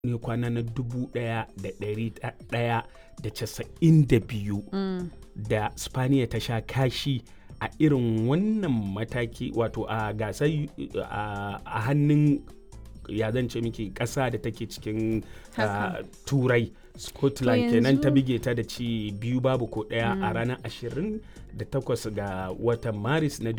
ne kwana na dubu ɗaya da ɗari ɗaya da casa'in da biyu da spaniya ta sha kashi a irin wannan mataki wato a gasar a hannun ya zan ce miki ƙasa da take cikin turai scotland kenan ta bige ta da ci biyu babu ko ɗaya a ranar ashirin da takwas ga watan maris na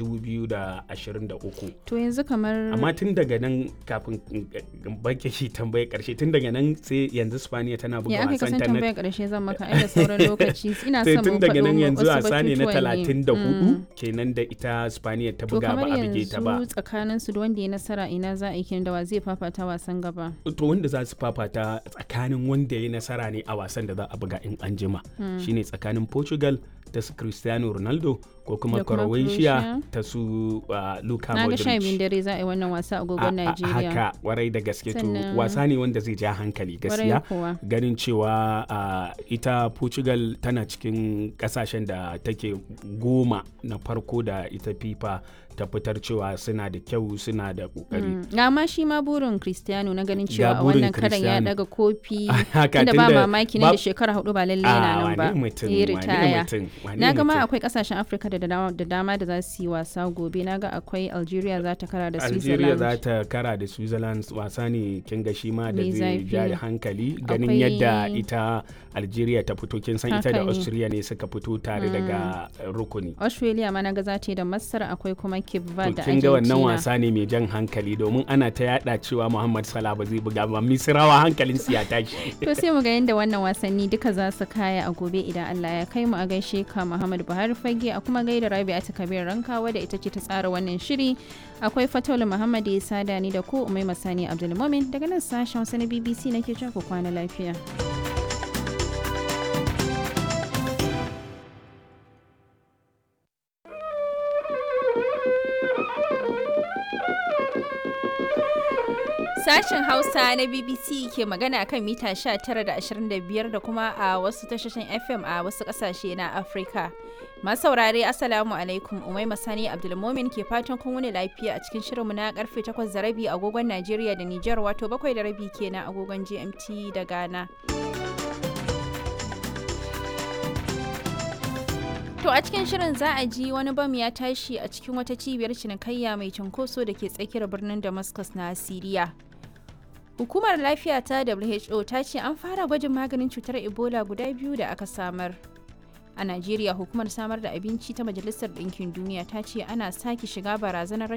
2023 to yanzu kamar amma tun daga nan kafin bake shi tambayar karshe tun daga nan sai yanzu spaniya tana buga ya aka wasan kasan ta na tambayar karshe zan maka ai da sauran lokaci ina sai son tun mu daga nan faɗo yanzu wasu wasa ne na batutuwan ne. 34 Mm. kenan da ita spaniya ta to buga ba kamar a bige ta ba yanzu tsakanin su da wanda ya nasara ina za a yi kenan da wa zai fafata wasan gaba to wanda za su fafata tsakanin wanda ya nasara ne a wasan da za a buga in an jima shine tsakanin portugal ta su cristiano ronaldo ko kuma Da kuma croatia Croatia. ta su uh, luka na ga sha biyun modric dare za a yi wannan wasa a A- agogon a- Najeriya haka warai da gaske to Sannan- wasa ne wanda zai ja hankali Kwarai gaskiya kuwa ganin cewa uh, ita portugal tana cikin kasashen da take goma na farko da ita fifa ta fitar cewa suna da kyau suna da kokari Mm. ga ma shi ma burin Cristiano na ganin Ga cewa a burin wannan karan ya Cristiano. daga kofi Haka, tunda ba tunda mamaki ba- ne da shekara hudu ba lalle Ah, yana nan ba wane mutum ya wane ritaya mutum wane na ga ma mutum. akwai kasashen afirka da dama da dama da za su yi wasa gobe na ga akwai algeria za ta kara da Algeria za switzerland ta kara da Switzerland wasa ne kin ga shi ma da Mai zai zafi. ja da hankali ganin Akwai- yadda ita Algeria ta fito kin san ita da Haka ne. Austria ne suka fito tare daga uh, rukuni. australia ma na ga za ta yi da masar akwai kuma cape To verde da kin ga wannan argentina wasa ne mai jan hankali domin ana ta yada cewa Muhammad Salah ba zai buga ba Misrawa hankalin su ya tashi. to sai mu ga yadda wannan wasanni duka za su kaya a gobe idan allah ya kai mu a gaishe ka muhammad buhari fage a kuma gaida rabi'a ta kabir rankawa da ita ce ta tsara wannan shiri akwai fataulu muhammad ya sada ni da ku umai masani abdulmumin daga nan sashen wasu na bbc nake cewa ku kwana lafiya Sashen Hausa na BBC ke magana kan mita 19 da 25 da kuma a wasu tashoshin FM a wasu kasashe na Afirka. Masu saurare Assalamu alaikum Umai Masani Abdulmomin ke fatan kun wuni lafiya a cikin shirinmu na karfe 8 da rabi agogon Najeriya da Nijar wato 7 da rabi kenan agogon GMT da Ghana. To a cikin shirin za a ji wani bam ya tashi a cikin wata cibiyar cinikayya mai cunkoso da ke tsakiyar birnin Damascus na Siriya. Hukumar lafiya ta WHO ta ce an fara gwajin maganin cutar Ebola guda biyu da aka samar. A Najeriya hukumar samar da abinci ta Majalisar Ɗinkin Duniya ta ce ana sake shiga barazanar